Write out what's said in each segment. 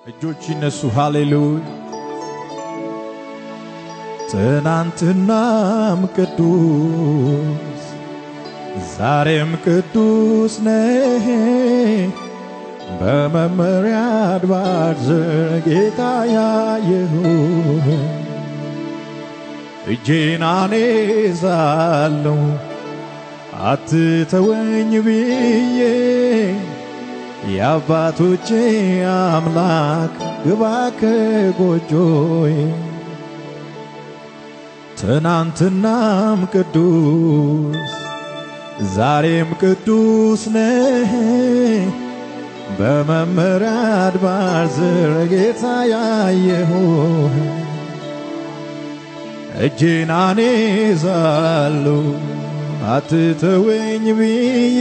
እጆች ይነሱ። ሃሌሉያ። ትናንትናም ቅዱስ ዛሬም ቅዱስ ነህ። በመመሪያ አድባር ዘር ጌታ ያየሁህ እጄን አነሳለሁ አትተወኝ ብዬ የአባቶቼ አምላክ ግባ ከጎጆዬ ትናንትናም ቅዱስ ዛሬም ቅዱስ ነህ። በመመሪያ አድባር ዝር ጌታ ያየሁህ እጄን አነሳለሁ አትተወኝ ብዬ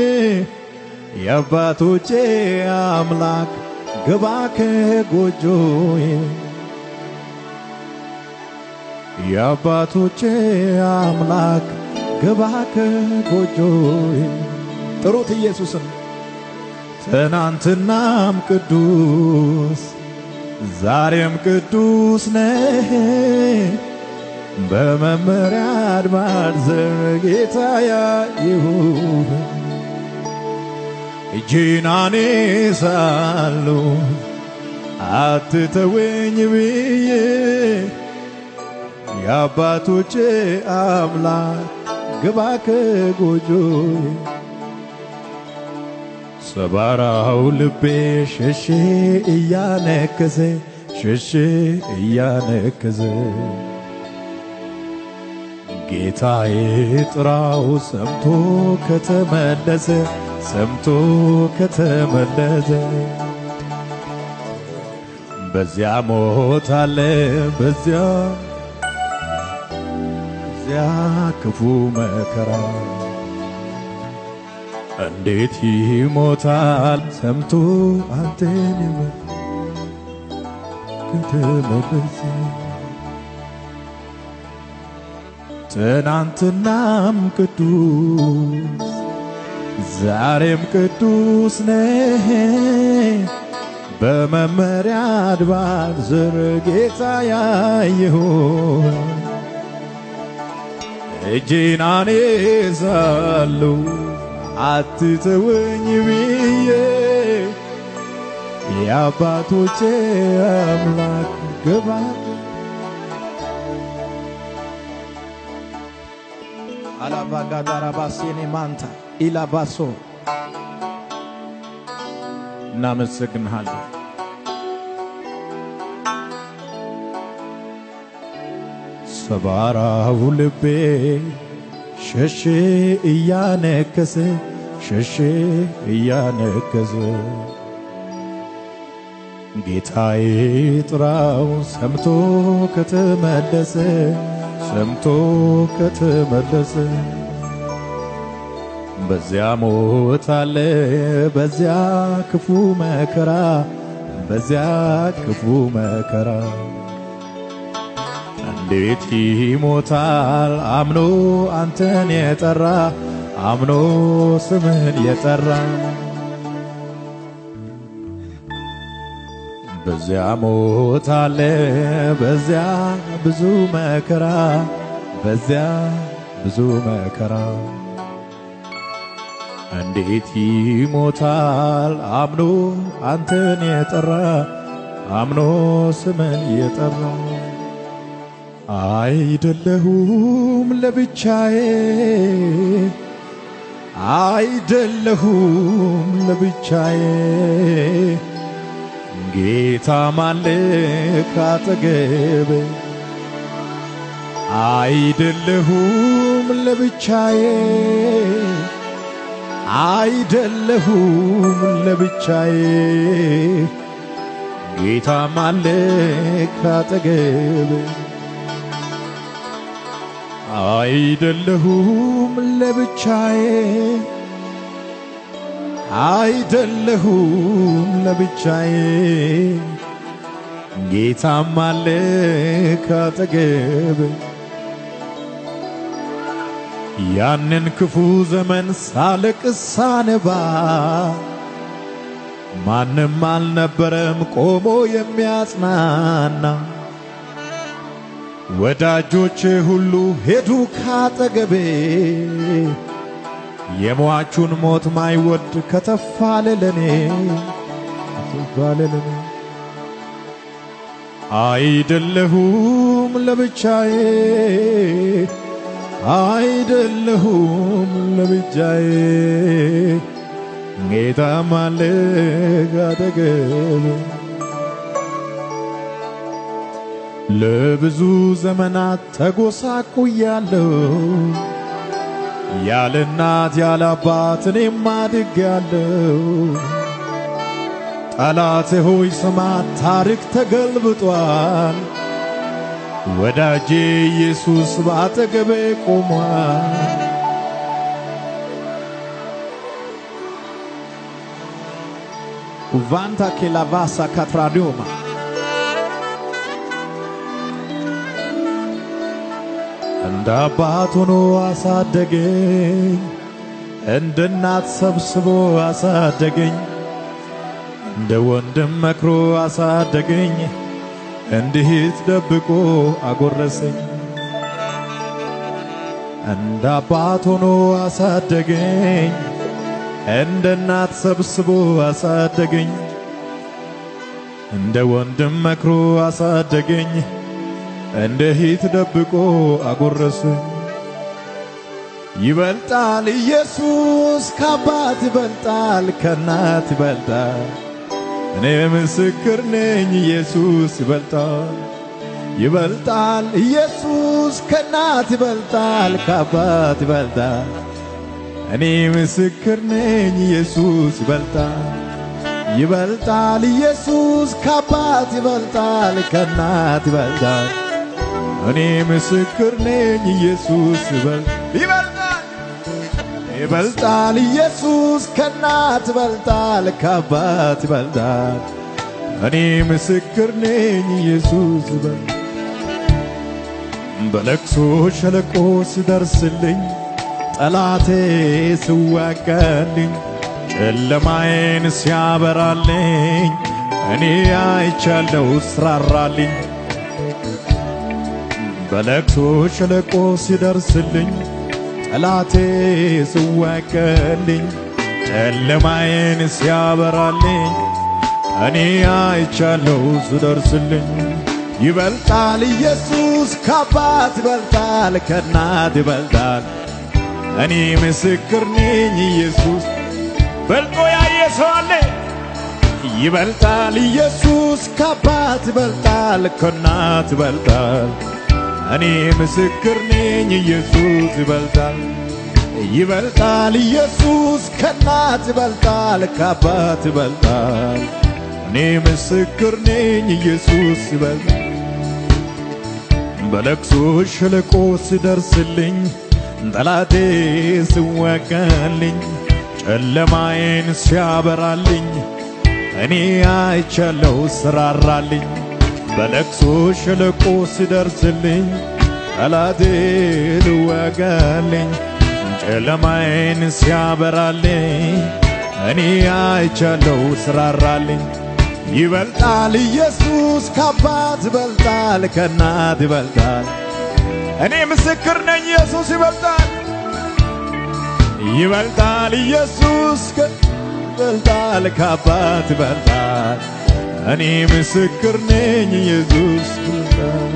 የአባቶቼ አምላክ ግባ ከጎጆዬ የአባቶቼ አምላክ ግባ ከጎጆዬ ጥሩት ኢየሱስን ትናንትናም ቅዱስ ዛሬም ቅዱስ ነህ። በመመሪያ አድባር ዘር ጌታ ያየሁህ እጄን አነሳለሁ አትተወኝ ብዬ የአባቶቼ አምላክ ግባ ከጎጆዬ ሰባራው ልቤ ሸሼ እያነከሰ ሸሼ እያነከሰ ጌታዬ ጥራው ሰምቶ ከተመለሰ ሰምቶ ከተመለሰ በዚያ ሞት አለ በዚያ በዚያ ክፉ መከራ እንዴት ይሞታል ሰምቶ አንተን ከተመለሰ ትናንትናም ቅዱስ ዛሬም ቅዱስ ነህ። በመመሪያ አድባር ዝር ጌታ ያየሁ እጄን አነሳለሁ አትተወኝ ብዬ የአባቶቼ አምላክ ግባ አላባጋዳራባሴኔ ማንታ ኢላባሶ እናመሰግንሃለን። ሰባራው ልቤ ሸሼ እያነከሰ ሸሼ እያነከሰ ጌታዬ ጥራው ሰምቶ ከተመለሰ ሰምቶ ከተመለሰ በዚያ ሞት አለ በዚያ ክፉ መከራ በዚያ ክፉ መከራ እንዴት ይሞታል አምኖ አንተን የጠራ አምኖ ስምን የጠራ በዚያ ሞት አለ በዚያ ብዙ መከራ በዚያ ብዙ መከራ እንዴት ይሞታል አምኖ አንተን የጠራ አምኖ ስምን የጠራ አይደለሁም ለብቻዬ አይደለሁም ለብቻዬ ጌታ ማለ ካጠገቤ አይደለሁም ለብቻዬ አይደለሁም ለብቻዬ ጌታ ማለ ካጠገቤ አይደለሁም ለብቻዬ አይደለሁም ለብቻዬ ጌታም አለ ካጠገብ ያንን ክፉ ዘመን ሳለቅስ ሳነባ ማንም አልነበረም ቆሞ የሚያጽናና ወዳጆቼ ሁሉ ሄዱ ካጠገቤ የሟቹን ሞት ማይወድ ከተፋለ ለኔ ከተፋለ ለኔ አይደለሁም ለብቻዬ አይደለሁም ለብቻዬ ጌታም አለ አጠገቤ ለብዙ ዘመናት ተጎሳቁያለሁ ያለ እናት ያለ አባት እኔም አድጌያለሁ። ጠላቴ ሆይ ስማ ታሪክ ተገልብጧል። ወዳጄ ኢየሱስ በአጠገቤ ቆሟል። ኩቫንታ ኬላቫሳ ካትራዲዮማ እንደ አባት ሆኖ አሳደገኝ፣ እንደ እናት ሰብስቦ አሳደገኝ፣ እንደ ወንድም መክሮ አሳደገኝ፣ እንደ እህት ደብቆ አጎረሰኝ። እንደ አባት ሆኖ አሳደገኝ፣ እንደ እናት ሰብስቦ አሳደገኝ፣ እንደ ወንድም መክሮ አሳደገኝ እንደ ሂት ደብቆ አጎረሰኝ። ይበልጣል ኢየሱስ ከአባት ይበልጣል ከእናት ይበልጣል። እኔ ምስክር ነኝ ኢየሱስ ይበልጣል። ይበልጣል ኢየሱስ ከእናት ይበልጣል ከአባት ይበልጣል። እኔ ምስክር ነኝ ኢየሱስ ይበልጣል። ይበልጣል ኢየሱስ ከአባት ይበልጣል ከእናት ይበልጣል። እኔ ምስክር ነኝ ኢየሱስ ይበል ይበልጣል ይበልጣል ኢየሱስ ከእናት ይበልጣል ከአባት ይበልጣል። እኔ ምስክር ነኝ ኢየሱስ ይበል በለቅሶ ሸለቆ ሲደርስልኝ ጠላቴ ሲዋጋልኝ ጨለማዬን ሲያበራልኝ እኔ አይቻለው ስራራልኝ በለቅሶ ሸለቆ ሲደርስልኝ ጠላቴ ሲዋጋልኝ ጨለማዬን ሲያበራልኝ እኔ አይቻለው ስደርስልኝ ይበልጣል ኢየሱስ ከአባት ይበልጣል ከእናት ይበልጣል እኔ ምስክር ነኝ ኢየሱስ በልጦ ያየ ሰው አለ ይበልጣል ኢየሱስ ከአባት ይበልጣል ከእናት ይበልጣል እኔ ምስክር ነኝ ኢየሱስ ይበልጣል ይበልጣል ኢየሱስ ከእናት ይበልጣል ከአባት ይበልጣል እኔ ምስክር ነኝ ኢየሱስ ይበልጣል በለቅሶ ሸለቆ ሲደርስልኝ ጠላቴ ሲዋጋልኝ ጨለማዬን ሲያበራልኝ እኔ አይቻለው ስራራልኝ በለቅሶ ሸለቆ ሲደርስልኝ ጠላቴ ልዋጋልኝ ጨለማዬን ሲያበራልኝ እኔ አይቻለው ስራራልኝ ይበልጣል ኢየሱስ ከአባት ይበልጣል ከእናት ይበልጣል እኔ ምስክር ነኝ ኢየሱስ ይበልጣል ይበልጣል ኢየሱስ ይበልጣል ከአባት ይበልጣል እኔ ምስክር ነኝ ኢየሱስ ይበልጣል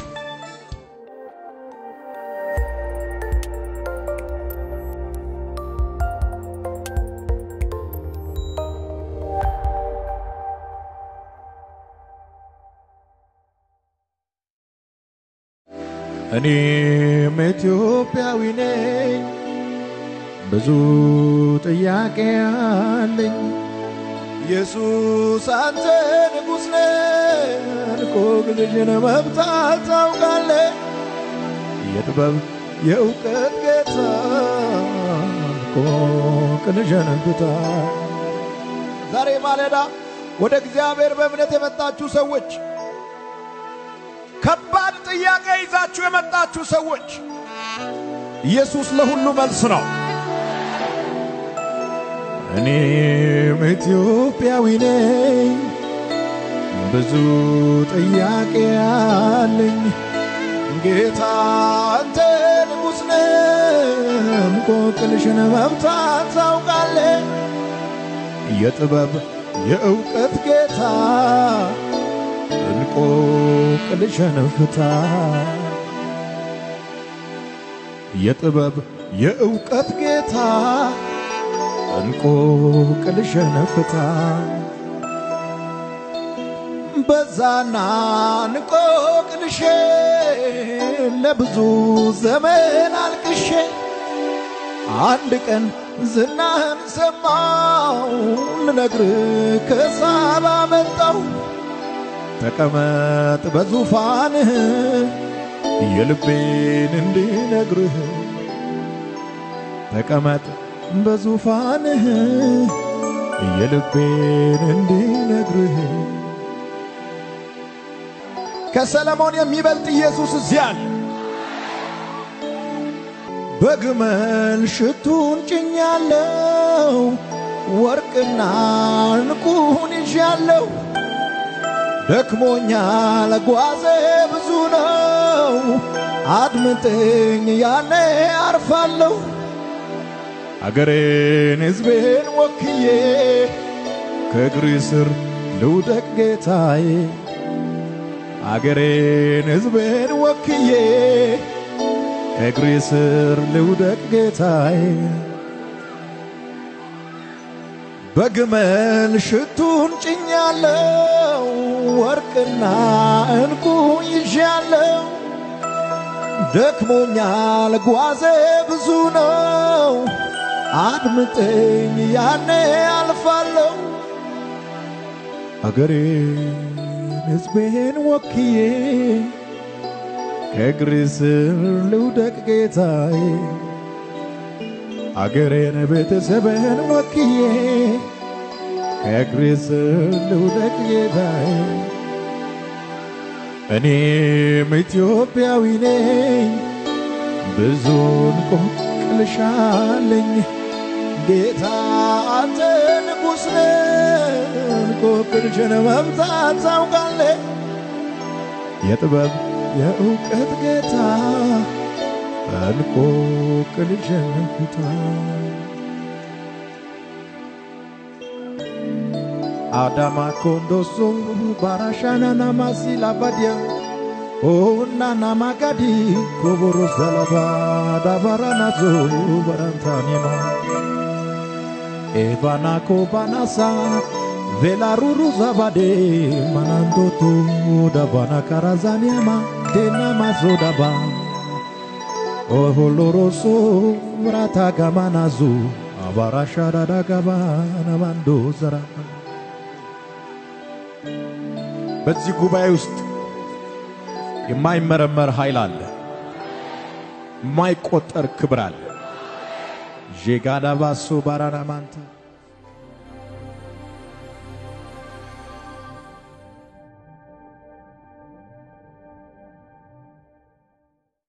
እኔም ኢትዮጵያዊ ነኝ፣ ብዙ ጥያቄ አለኝ። ኢየሱስ አንተ ንጉሥ ነህ፣ እንቆቅልሽን መፍታት ታውቃለህ። የጥበብ የእውቀት ጌታ እንቆቅልሽን ፍታ። ዛሬ ማለዳ ወደ እግዚአብሔር በእምነት የመጣችሁ ሰዎች ከባድ ጥያቄ ይዛችሁ የመጣችሁ ሰዎች ኢየሱስ ለሁሉ መልስ ነው። እኔም ኢትዮጵያዊ ነኝ፣ ብዙ ጥያቄ አለኝ። ጌታ አንተ ንጉሥ ነህ፣ እንቆቅልሽን መፍታት ታውቃለህ። የጥበብ የእውቀት ጌታ እንቆቅልሽን ፍታ። የጥበብ የእውቀት ጌታ እንቆቅልሽን ፍታ። በዛና እንቆቅልሼ ለብዙ ዘመን አልቅሼ አንድ ቀን ዝናህን ሰማው ልነግርህ ከሳባ መጣው። ተቀመጥ በዙፋንህ የልቤን እንዲነግርህ ተቀመጥ በዙፋንህ የልቤን እንዲነግርህ ከሰለሞን የሚበልጥ ኢየሱስ እዚያ አለ። በግመል ሽቱን ጭኛለው፣ ወርቅና ዕንቁን ይዣለሁ። ደክሞኛል ጓዜ ብዙ ነው፣ አድምጠኝ ያኔ አርፋለሁ። አገሬን ሕዝቤን ወክዬ ከእግሪ ስር ልውደቅ ጌታዬ አገሬን ሕዝቤን ወክዬ ከእግሪ ስር ልውደቅ ጌታዬ በግመል ሽቱን ጭኛለው ወርቅና ዕንቁ ይዣለው ደክሞኛል ጓዜ ብዙ ነው አድምጠኝ ያኔ አልፋለሁ አገሬን ሕዝቤን ወክዬ ከእግሪ ስር ልውደቅ ጌታዬ አገሬን ቤተሰብን ወክዬ ከእግሪ ስር ልውደቅ ጌታዬ እኔም ኢትዮጵያዊ ነኝ ብዙ እንቆቅልሽ አለኝ ጌታ አንተ ንጉሥ ነህ እንቆቅልሽን መፍታት ታውቃለህ የጥበብ የእውቀት ጌታ እንቆቅልሽን ፍታ አዳማ ኮንዶሶ ባራሻናና ማሲላ ባዲያ ኦናና ማጋዲ ኮቦሮ ዘለባ ዳባራናዞ በራንታኔማ ኤባና ኮባናሳ ቬላሩሩ ዛባዴ ማናንዶቶ ዳባና ካራዛኒያማ ዴና ማዞ ዳባ ኦሆሎሮሶ ብራታ ጋማናዙ አባራሻ ዳዳ ጋባ ነማንዶ ዘራ በዚህ ጉባኤ ውስጥ የማይመረመር ኃይል አለ፣ የማይቆጠር ክብር አለ። ዤጋዳባሶ ባራናማንታ